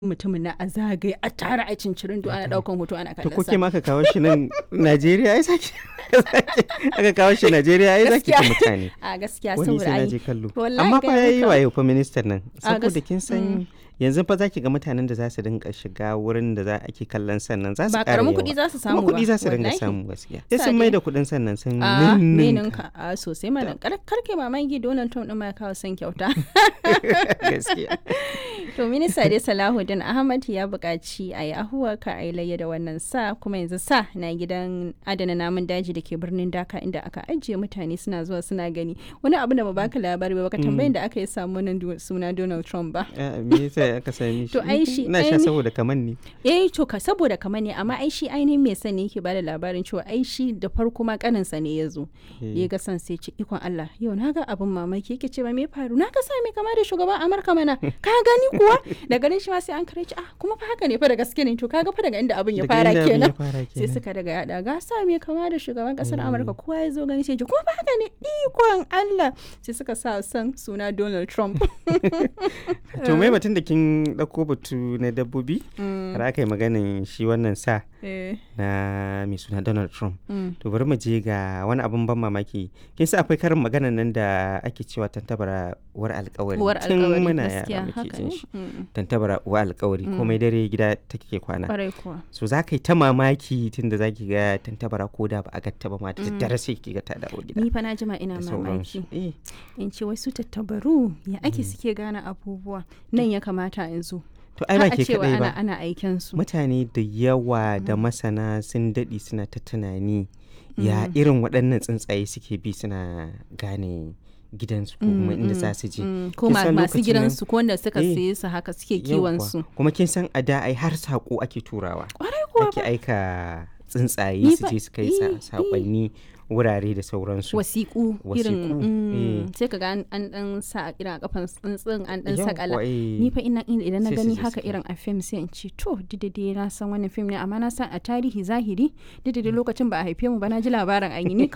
mutumin na a zagaye a tara a cincirin ana daukan hoto ana to kallon ko ke ma aka kawo shi nan Najeriya ai saki aka kawo shi Najeriya ai zaki ta mutane a gaskiya wani saboda sai na ai je kallo wallahi amma fa gaya yayi maka. wayo fa ministan nan A gas- saboda kin san yanzu fa zaki ga mutanen da za su dinga shiga wurin da za ake kallon sannan za su ba ƙara karamin yawa. kuɗi za su samu kuma kuɗi ba, za su dinga wallahi. samu gaskiya sai Sa sun dai. mai da kuɗin sannan sun a ninninka. ninka a sosai mana kar karke mamaki Donald Trump din ma ya kawo son kyauta gaskiya to minista dai Salahuddin Ahmad ya buƙaci a yi ahuwa ka a yi layya da wannan sa kuma yanzu sa na gidan adana namun daji da ke birnin Dhaka inda aka ajiye mutane suna zuwa suna gani wani abu da ba baka labari ba baka tambayin da aka yi samu wannan du- suna Donald Trump ba Ah, me yasa aka sami shi To ai shi ina sha aini- saboda kaman ne eh to ka saboda kamar ne amma ai shi ainihin mai sani yake bada labarin cewa ai shi da farko ma kaninsa ne ya zo ya ga san sai ce ikon Allah yau na ga abin mamaki yake cewa me ya faru na ga sa mai kama da shugaban Amurka mana ka gani kuwa da ganin shi ma sai an kare shi ah kuma fa haka ne fa da gaske ne to kaga fa daga inda abin ya Daga fara inda abin ya kenan fara sai kenan. suka daga yada ga sa mai kama da shugaban kasar Amurka kowa ya zo gani sai ya ce kuma fa haka ne ikon Allah sai suka sa san suna Donald Trump to mai batun da kin ɗauko batu na dabbobi har aka yi maganin shi wannan sa eh na mai suna Donald Trump mm. to bari mu je ga wani abin ban mamaki kin sa akwai karin maganan nan da ake cewa tantabara uwar alkawari uwar tun alkawari muna gaskiya yara muke haka jin ne shi Mm. tantabara uwar alkawari komai dare gida take kwana kwarai kuwa so za ka yi ta mamaki tun da za ki ga tantabara ko da ba a gatta ba ma da daddare sai ki ga ta dawo gida ni fa na jima ina da sauransu mamaki eh in ce wasu tattabaru ya ake suke gane abubuwa nan ya kamata in zo to ai Har ba a ke cewa kadai ana ba ana aiken su mutane da yawa da masana sun daɗe suna ta tunani ya irin waɗannan tsuntsaye suke bi suna gane gidansu ko kuma inda za su je Mm, ko Kin ma- san masu lokacin gidansu ko wanda suka Eh, saye su haka suke kiwon Yawwa. su kuma kin san a da ai har saƙo ake turawa kwarai kuwa ake aika tsuntsaye Ni su fa- je su kai eh, sa- eh. saƙonni wurare da sauransu wasiƙu irin Wasiƙu, mm, eh. sai ka ga an an dan sa a irin a kafan tsuntsun an dan Yawwa, sakala eh. ni fa ina ina- idan na Sai su gani je haka su kai. irin a fim sai in ce to didade na san wannan fim ne amma na san a tarihi zahiri didade lokacin ba a haife mu ba na ji labarin an yi ni